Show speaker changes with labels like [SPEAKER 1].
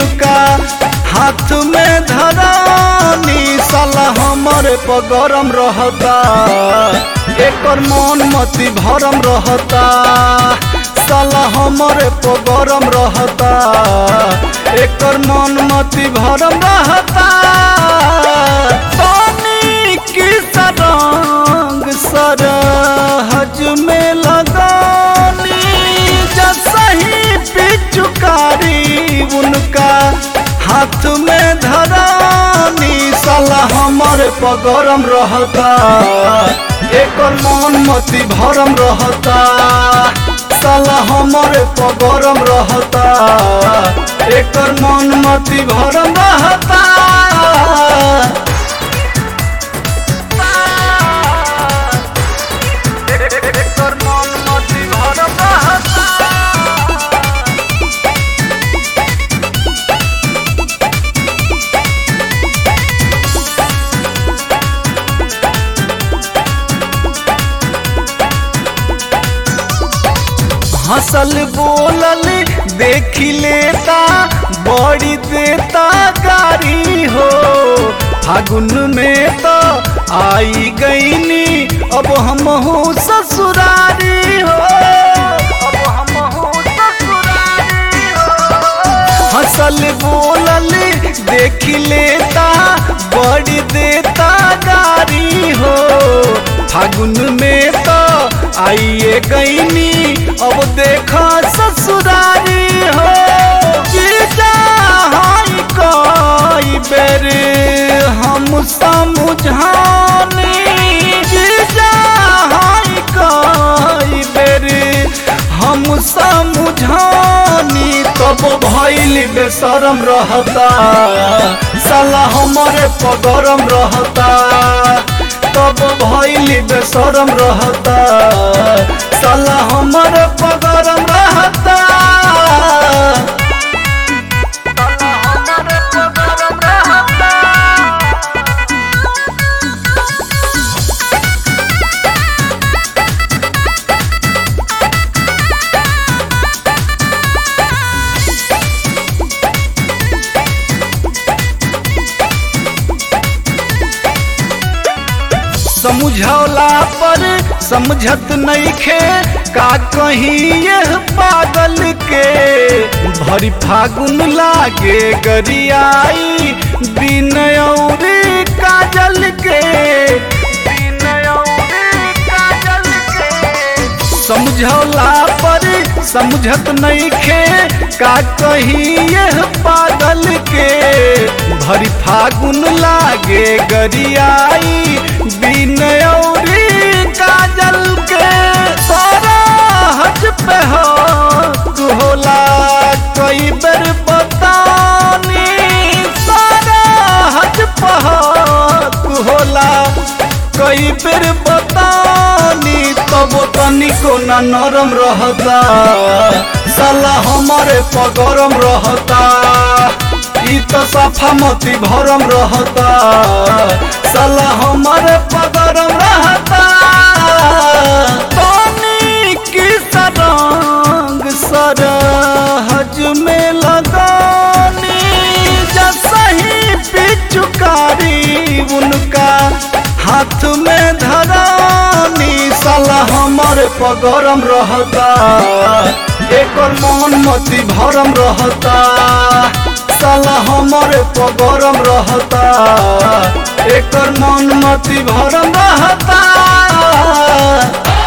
[SPEAKER 1] उनका हाथ में धरानी साला हमरे पगरम रहता एकर मन मती भरम रहता साला हमरे पगरम रहता एकर मन मती भरम रहता पानी की सरंग सरहज में लगानी जसही पिचुकारी उनका हाथ में धरानी साला हमरे पगरम रहता एकर मन मती भरम रहता साला हमरे पगरम रहता एकर मन मती भरम रहता एकर मन मती भरम रहता हंसल बोलल देख लेता बड़ी देता गारी हो फागुन में तो आई गईनी अब हम हो ससुरारी हो अब हम हो ससुरारी हो हंसल बोलल देख लेता बड़ी देता गारी हो फागुन में तो आइए गईनी अब देखा ससुरारी हो जीजा हाई कई बेर हम समझानी जीजा हाई कई बेर हम समझानी तब भैल बेशरम रहता साला हमारे पगरम रहता तब भैल बेशरम रहता साला हमर पगरम रहता साला हमर पगरम रहता समझौला पर समझत नहीं खे का कहीं यह पागल के भरी फागुन लागे गरियाई बिनय और काजल के बिनय और काजल के समझौला पर समझत नहीं खे का कहीं यह पागल के भरी फागुन लागे गरियाई बिनय और काजल के सारा हज पे हक होला कई बेर बतानी सारा हज पे हक होला कई बेर बतानी तब तनिको न नरम रहता साला हमारे पगरम रहता ई तो सफा मती भरम रहता साला हमारे पगरम रहता पानी की सरंग सरहज में लगानी जसही पिचुकारी उनका हाथ में धरानी साला हमारे पगरम रहता एकर मन मती भरम रहता साला हमारे पगरम रहता एकर मन मती भरम रहता